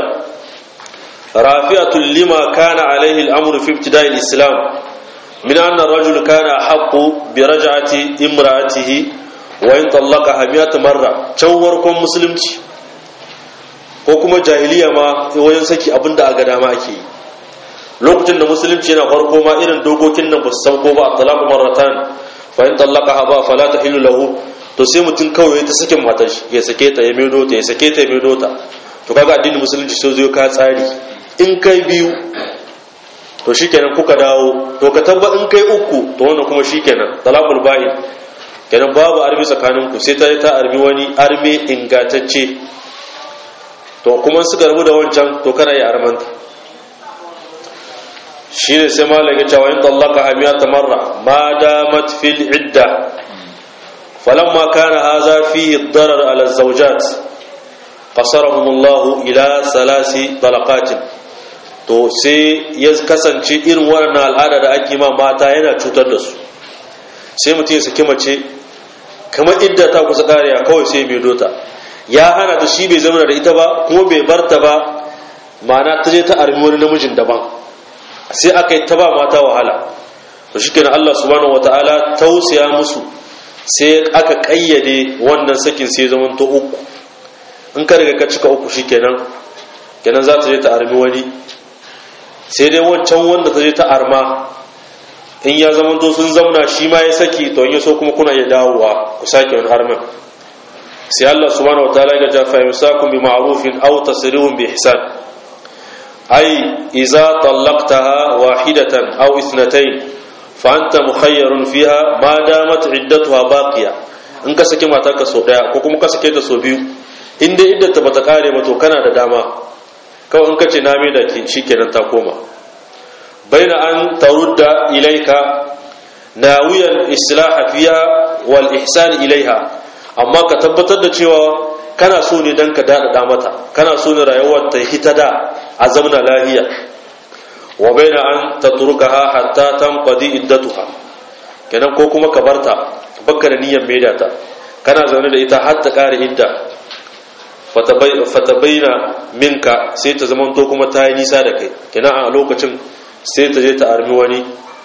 rafi'atul lima kana alaihi al'amru fi ibtida'il islam min anna ar-rajul kana haqqu bi raj'ati imra'atihi wa in talaqaha mi'at marra can warkon musulunci ko kuma jahiliya ma wajen saki abinda aga dama ake yi lokacin da musulunci yana farko ma irin dokokin nan ba su sauko ba talaqu marratan fa in talaqaha ba fala tahillu lahu to sai mutum kawai ta sakin matar shi ya sake ta ya maido ta ya sake ta ya maido ta to kaga addinin musulunci so zai ka tsari in kai biyu to shikenan kuka dawo to ka tabba in kai uku to wannan kuma shikenan talaqul ba'in kenan babu armi tsakanin ku sai ta ta armi wani arme ingantacce to kuma suka rabu da wancan to kana yi armanta shine sai malam ya ce wa in tallaqa hamiyata marra ma damat fil idda فلما كان هذا فيه الضرر على الزوجات قصرهم الله إلى ثلاث طلقات to sai ya kasance irin waɗannan al'ada da ake ma mata yana cutar da su sai mutum ya saki mace kamar idda ta kusa ƙariya kawai sai mai dota ya hana ta shi bai zama da ita ba kuma bai bar ta ba ma'ana ta je ta armi wani namijin daban sai aka yi ta ba mata wahala to shi kenan Allah subhanahu wata'ala tausaya musu sai aka kayyade wannan sakin sai zaman to uku in ka riga ka cika uku shikenan kenan za ta je ta armi wani sai dai wancan wanda ta je ta arma in ya zaman to sun zauna shi ma ya saki to in ya so kuma kuna iya dawowa ku sake wani armin sai Allah subhanahu wataala ya ja fa yusakum bi ma'rufin aw tasrihum bi ihsan ay idza talaqtaha wahidatan aw ithnatayn fa anta mukhayyarun fiha ma damat iddatuha baqiya in ka saki matarka so daya ko kuma ka sake ta so biyu in dai iddata bata kare ba to kana da dama kawai in ka ce na mai da ki shikenan ta koma baina an tarudda ilaika nawiyan islaha fiha wal ihsan ilaiha amma ka tabbatar da cewa kana so ne dan ka daɗaɗa mata kana so ne rayuwar ta hita da a zamna lahiya wa baina an tatrukaha hatta tanqadi iddatuha kenan ko kuma ka barta bakka da niyyar maida ta kana zaune da ita har ta kare idda fatabaina minka sai ta zama to kuma ta yi nisa da kai kenan a lokacin sai ta je ta armi wani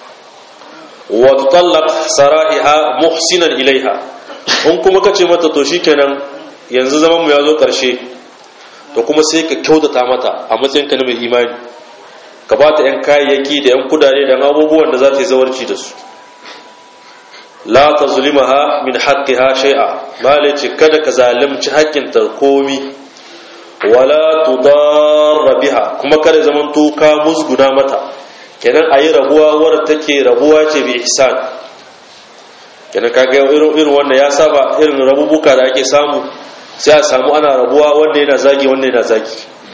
wa tutallaq sarahiha muhsinan ilaiha in kuma kace mata to shikenan yanzu zaman mu ya zo karshe to kuma sai ka kyautata mata a matsayin ka na mai imani ka ba ta yan kayayyaki da yan kudade da abubuwan da za ta yi zawarci da su la tazlimaha min haqqiha shay'a malai ce kada ka zalunci haƙƙin ta komi wala tudarra biha kuma kada zaman to ka musguna mata kenan ayi rabuwa wadda take rabuwa ce bi ihsan kenan kaga irin irin wannan ya saba irin rabubuka da ake samu sai a samu ana rabuwa wanda yana zagi wanda yana zagi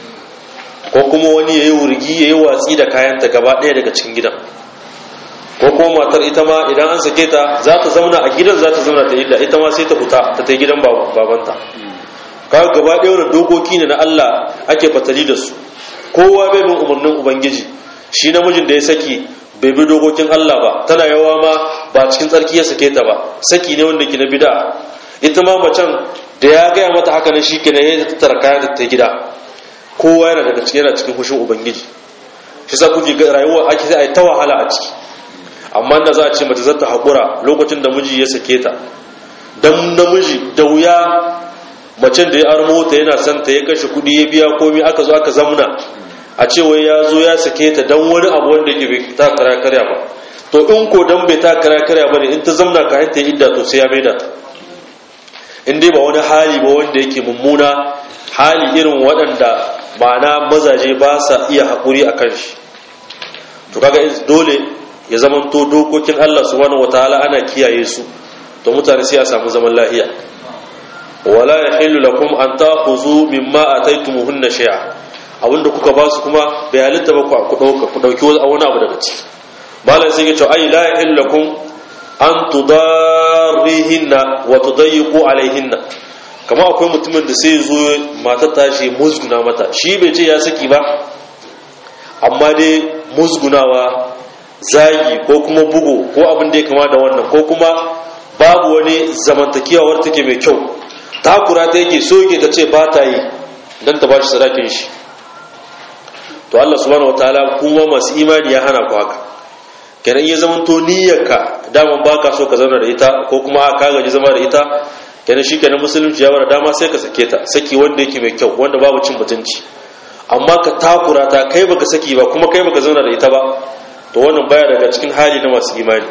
ko kuma wani yayi wurgi yayi watsi da kayanta gaba ɗaya daga cikin gidan ko kuma matar ita ma idan an sake ta za ta zauna a gidan za ta zauna ta idda ita ma sai ta fita ta ta gidan babanta kaga gaba ɗaya wani dokoki ne na Allah ake fatali da su kowa bai bin umarnin ubangiji shi namijin da ya saki bai bi dokokin Allah ba tana yawa ma ba cikin tsarki ya sake ta ba saki ne wanda ke na bida ita ma macen da ya gaya mata haka na shi kenan ya tattara kayan ta gida kowa yana daga cikin yana cikin hushin ubangiji shi sa kuke rayuwa ake sai a yi ta wahala a ciki amma da za a ce mace za ta haƙura lokacin da miji ya sake ta don namiji da wuya macen da ya armo ta yana son ta ya kashe kuɗi ya biya komi aka zo aka zamna a ce wai ya zo ya sake ta don wani abu wanda ke bai ta kara karya ba to in ko dan bai ta kara karya ba ne in ta zamna ka ta idda to sai ya maida ta in dai ba wani hali ba wanda yake mummuna hali irin waɗanda ma'ana mazaje ba sa iya haƙuri a kan shi to kaga dole ya zama to dokokin Allah subhanahu wataala ana kiyaye su to mutane sai a samu zaman lafiya wala yahillu lakum an ta'khudhu mimma ataytumuhunna shay'a abinda kuka ba su kuma bai halitta ba ku dauka ku dauki wani abu daga ciki malam sai ya ce ai la yahillu lakum an tudarrihinna wa tudayyiqu alaihinna kama akwai mutumin da sai zo matar tashi musguna mata shi bai ce ya saki ba amma dai musgunawa zagi ko kuma bugu ko abin da ya kama da wannan ko kuma babu wani zamantakewar take mai kyau takura ta yake soke ta ce ba ta yi don ta ba shi sadakin shi to Allah subhanahu wataala kuma masu imani ya hana ku haka kenan ya zama to niyyarka daman baka so ka zauna da ita ko kuma ka gaji zama da ita kenan shi kenan musulunci ya bara dama sai ka sake ta saki wanda yake mai kyau wanda babu cin mutunci amma ka takura ta kai baka saki ba kuma kai baka zauna da ita ba to wannan baya daga cikin hali na masu imani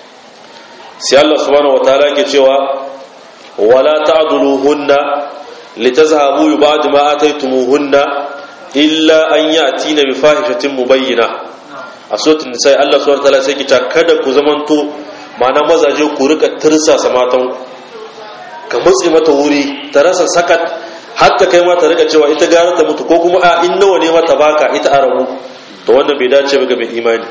sai Allah subhanahu wataala ke cewa wala ta'dhuluhunna litazhabu ba'd ma ataytumuhunna illa an ya'tina bi fahishatin mubayyina a suratul nisa Allah subhanahu wataala sai ke cewa kada ku zamanto ma'ana mazaje ku rika tirsasa matan ka matsi mata wuri ta rasa sakat hatta kai ma ta rika cewa ita gara ta mutu ko kuma a in nawa ne mata baka ita a rabu to wannan bai dace ba ga mai imani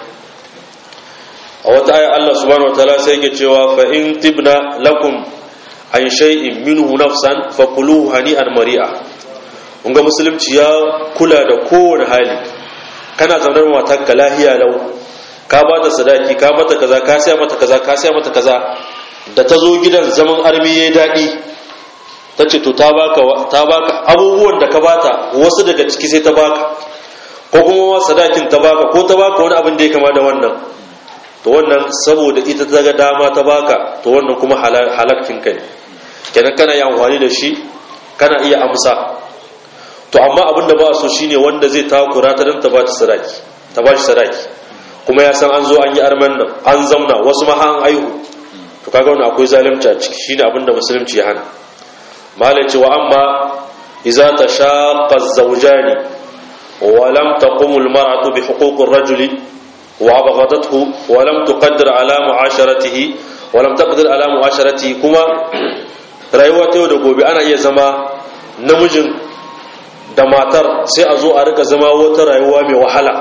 a wata aya Allah subhanahu wataala sai yake cewa fa in tibna lakum an shay'in minhu nafsan fakuluhu hani'an mari'a kun ga musulunci ya kula da kowane hali kana zaune matar ka lahiya lau ka ba ta sadaki ka mata kaza ka siya mata kaza ka siya mata kaza da ta zo gidan zaman armi yayi daɗi ta ce to ta baka ta baka abubuwan da ka bata wasu daga ciki sai ta baka ko kuma sadakin ta baka ko ta baka wani abin da ya kama da wannan to wannan saboda ita ta ga dama ta baka to wannan kuma halakkin ka ne kenan kana yi amfani da shi kana iya amsa to amma abin da ba so shine wanda zai takura ta dan ta ba ta sadaki ta ba shi sadaki kuma ya san an zo an yi arman nan an zamna wasu ma an aihu to kaga wannan akwai zalunci a ciki shine abin da musulunci ya hana malai cewa amma idza tashaqqa az-zawjani wa lam taqum al-mar'atu bi huquq ar-rajuli wa abghadathu wa lam tuqaddir ala mu'asharatihi wa lam taqdir ala mu'asharatihi kuma rayuwa ta yau da gobe ana iya zama namijin da matar sai a zo a rika zama wata rayuwa mai wahala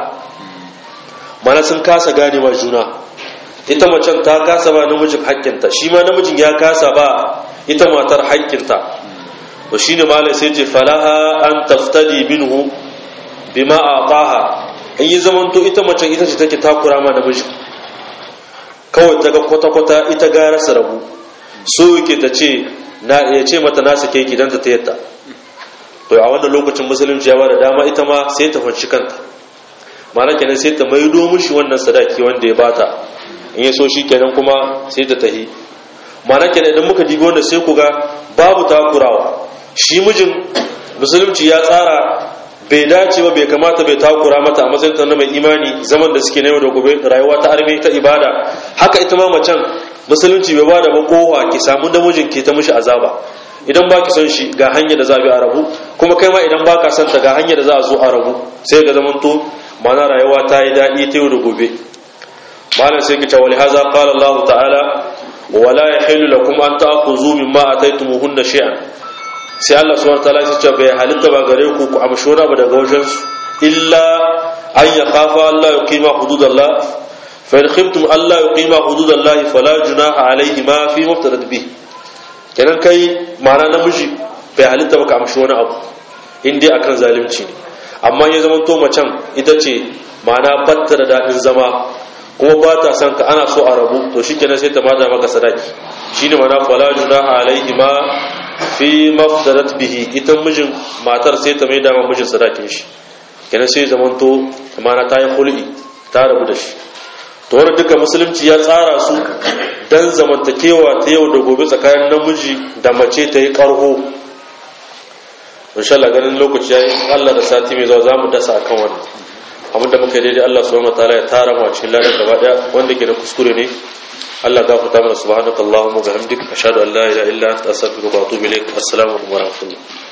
mana sun kasa gane wa juna ita macen ta kasa ba namijin haƙƙinta shi ma namijin ya kasa ba ita matar haƙƙinta to shine malai sai ce falaha an taftadi minhu bima aqaha in yi zamanto ita macen ita ce take takura ma namijin kawai ta ga kwata-kwata ita gara su rabu so yake ta ce na ya ce mata na sake ki dan ta tayyata to a wannan lokacin musulunci ya ba da dama ita ma sai ta fanci kanta mana kenan sai ta maido mishi wannan sadaki wanda ya bata in ya so shi kenan kuma sai ta tahi mana kenan idan muka dibi wanda sai ku ga babu takurawa shi mijin musulunci ya tsara bai dace ba bai kamata bai takura mata a matsayin ta na mai imani zaman da suke na yau da gobe rayuwa ta arme ta ibada haka ita ma macen musulunci bai bada ba kowa ki samu namijin ki ta mishi azaba idan ba ki son shi ga hanyar da za a bi a rabu kuma kai ma idan ba ka son ta ga hanyar da za a zo a rabu sai ga zamanto mana rayuwa ta yi daɗi ta yau da gobe malam sai kice wali haza qala Allah ta'ala wala yahillu lakum an ta'khudhu mimma ataytumuhunna shay'an sai Allah subhanahu ta'ala ya ce bai halitta ba gare ku ku amshi wani abu daga wajen su illa an yakhafa Allah yuqima hududallah fa in khiftum Allah yuqima hududallah fala junaha alayhi ma fi muftarad bih kenan kai ma'ana namiji bai halitta ba ka amshi wani abu in dai akan zalunci ne amma ya zama to macen ita ce ma'ana batta da daɗin zama kuma ba ta son ka ana so a rabu to shi kenan sai ta mata maka sadaki shi ne mana fala junaha alaihi ma fi maftarat bihi ita mijin matar sai ta mai dama mijin sadakin shi kenan sai zaman to mana ta yi hul'i ta rabu da shi to wani duka musulunci ya tsara su dan zamantakewa ta yau da gobe tsakanin namiji da mace ta yi karho insha Allah ganin lokaci yayi Allah da sati mai zuwa zamu dasa akan wannan abinda muka yi daidai Allah subhanahu wataala ya tara mu a cikin ladan gaba daya wanda ke da kuskure ne Allah gafarta mana subhanakallahumma wa bihamdika ashhadu an la ilaha illa anta astaghfiruka wa atubu ilaik assalamu alaikum wa rahmatullahi